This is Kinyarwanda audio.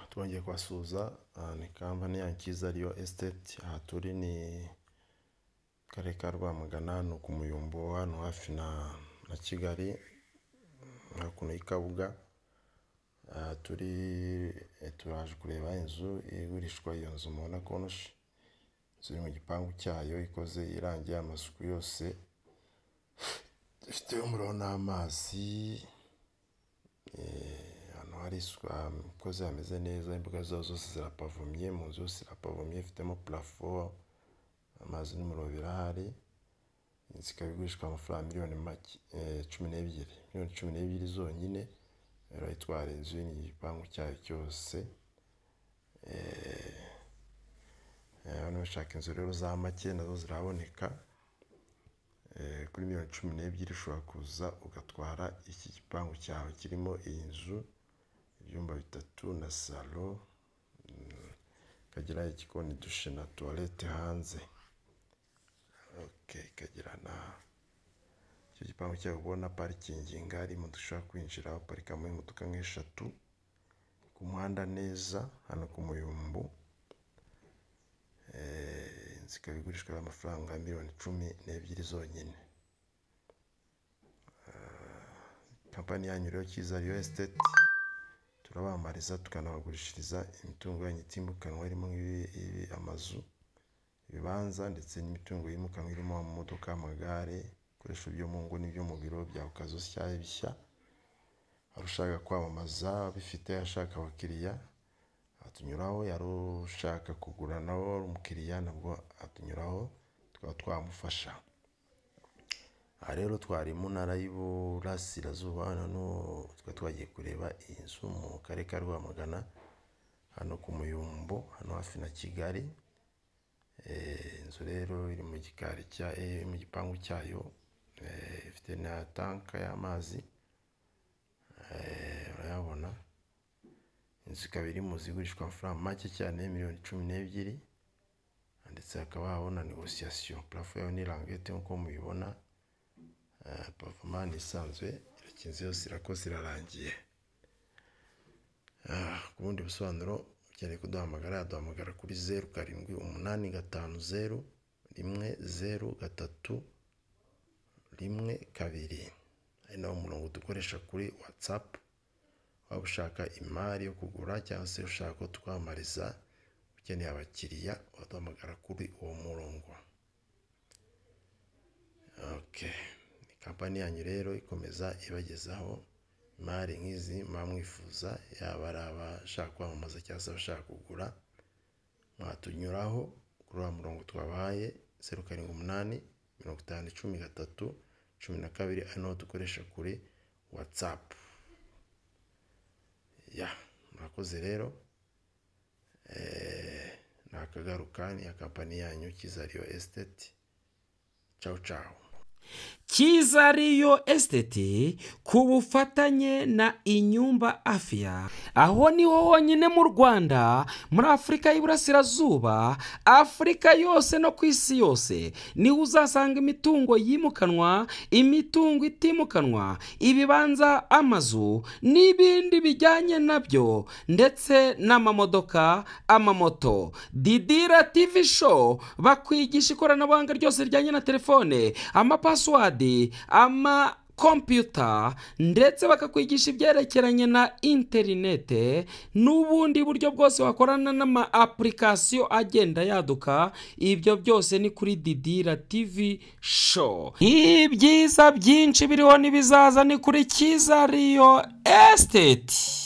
tubagiye kubasuhuza ni kampani yanyu ikiza ariyo esiteti aha turi ni karere ka Rwamagana ni ku Muyumbo hano hafi na Kigali hakuno y'i Kabuga turi turaje kureba inzu igurishwa iyo nzu mubona konoshi inzu iri mu gipangu cyayo ikoze irangiye amasuku yose ifite umuriro n'amazi ahantu hari isuku ikoze hameze neza imbuga zayo zose zirapavomye mu nzu yose irapavomye ifitemo purafo amazi n'umuriro birahari inzu ikaba igurishwa amafaranga miliyoni cumi n'ebyiri miliyoni cumi n'ebyiri zonyine urayitwara inzu iri mu gipangu cyayo cyose abantu bashaka inzu rero za make nazo ziraboneka kuri miliyoni cumi n'ebyiri ushobora kuza ugatwara iki gipangu cyawe kirimo iyi nzu ibyumba bitatu na salo ikagira igikoni dushe na tuwarete hanze ikagira na icyo gipangu cyawe ubona parikingi ngari imodoka ishobora kwinjira uparikamo imodoka nk'eshatu ku muhanda neza hano ku Muyumbu inzu ikaba igurishwa amafaranga miliyoni cumi n'ebyiri zonyine kampani yanyu rero Cyiza Real Estate turabamamariza tukanabagurishiriza imitungo yanyu itimukanwa irimo amazu ibibanza ndetse n'imitungo yimukanwa irimo amamodoka amagare ibikoresho byo mu ngo n'ibyo mu biro byawe ukazoshyayo bishya hari ushaka kwamamaza bifite ashaka abakiriya atunyuraho yari ushaka kugura nawe ari umukiriya nabwo atunyuraho tukaba twamufasha aha rero twari mu ntara y'uburasirazuba tukaba twagiye kureba iyi nzu mu karere ka Rwamagana hano ku Muyumbo hano hafi na Kigali inzu rero iri mu gikari cya mu gipangu cyayo ifite na tanka y'amazi urayabona inzu ikaba iri mu zigurishwa amafaranga make cyane miliyoni cumi n'ebyiri ndetse hakaba habona negosiyasiyo parafo yayo ni rangete nk'uko mubibona pavoma ni isanzwe irakinze yose irakoze irarangiye ku bundi busobanuro ukeneye kuduhamagara yaduhamagara kuri zeru karindwi umunani gatanu zeru rimwe zeru gatatu rimwe kabiri ari nawo murongo dukoresha kuri watsapu waba ushaka imari yo kugura cyangwa se ushaka ko twamamariza ukeneye abakiriya waduhamagara kuri uwo murongo ni kampani yanyu rero ikomeza ibagezaho imari nk'izi muba mwifuza yaba ari abashaka kwamamaza cyangwa se abashaka kugura mwatunyuraho kuri wa murongo twabahaye zeru karindwi umunani mirongo itanu cumi gatatu cumi na kabiri ari nawo dukoresha kuri watsapu ya murakoze rero ni akagaruka ni kampani yanyu cyiza riyo esiteti cawu cawu cyiza riyo esiteti ku bufatanye na inyumba afya aho niho honyine mu rwanda muri afurika y'iburasirazuba afurika yose no ku isi yose niho uzasanga imitungo yimukanwa imitungo itimukanwa ibibanza amazu n'ibindi bijyanye nabyo ndetse n'amamodoka amamoto didira tivi show bakwigisha ikoranabuhanga ryose rijyanye na telefone amapasi pasiwadi ama kompiyuta ndetse bakakwigisha ibyerekeranye na interinete n'ubundi buryo bwose wakorana n'ama apulikasiyo agenda yaduka ibyo byose ni kuri didira tivi show ibyiza byinshi biriho n'ibizaza ni kuri cyiza riyo esiteti